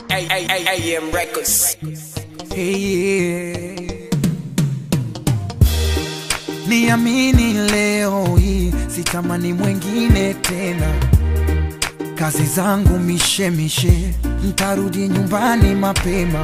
AM Records. Hey, niamini leo hii sitamani mwengine tena, kazi zangu mishemishe, ntarudi nyumbani mapema.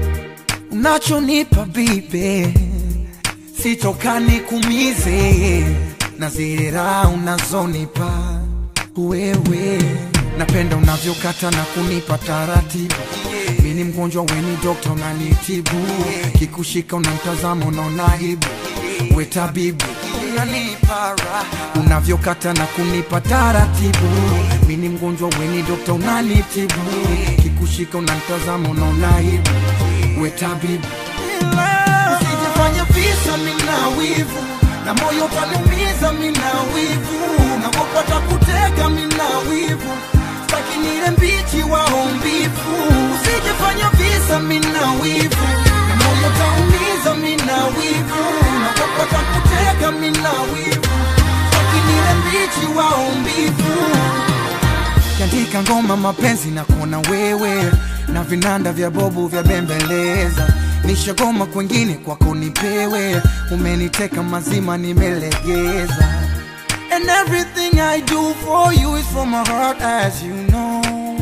Unachonipa bibe sitokani kumize, na zile raha unazonipa wewe, napenda unavyokata na kunipa taratibu mi ni mgonjwa weni dokta unanitibu kikushika unamtazama unaona aibu we tabibu unanipa raha unavyokata na kunipa taratibu mi ni mgonjwa weni dokta unanitibu kikushika unamtazama unaona aibu we tabibu usijifanye visa mina wivu na moyo utaniumiza mina wivu nakopata kutega mina wivu staki nile mbichi waombivu usijifanya visa mina wivu na moyo utaumiza mina wivu nakopata kutega mina wivu staki nile mbichi waombivu kiandika ngoma mapenzi na kuona wewe na vinanda vya bobu vya bembeleza nishagoma kwengine kwako nipewe umeniteka mazima nimelegeza and everything i do for you is from my heart as you know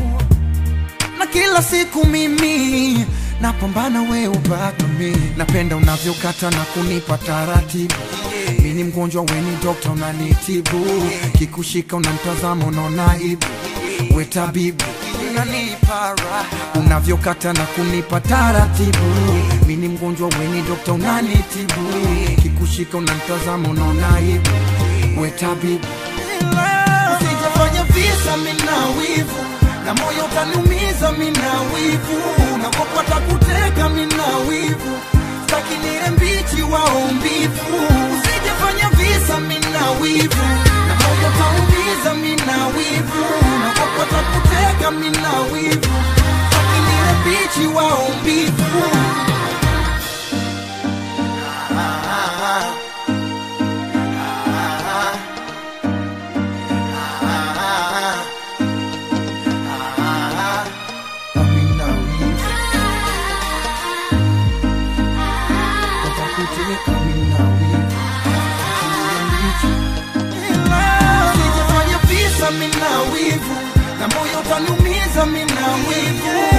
na kila siku mimi napambana we ubaki mi napenda unavyokata na kunipa taratibu mi ni mgonjwa weni dokta unanitibu kikushika unamtazama unaona aibu we tabibu unanipa raha unavyokata na kunipa taratibu mi ni mgonjwa weni dokta unanitibu kikushika unamtazama unaona aibu we tabibu usijafanya visa mina wivu na moyo utaniumiza mina wivu nakopata kuteka mina wivu staki nile mbichi waombivu usijafanya visa mina wivu na moyo utaumiza mina wivu nakopata kuteka mina wivu staki nile mbichi waombivu Amina wivu Watakuteka mina wivu Usijifanye visa mina wivu na moyo utaniumiza mina wivu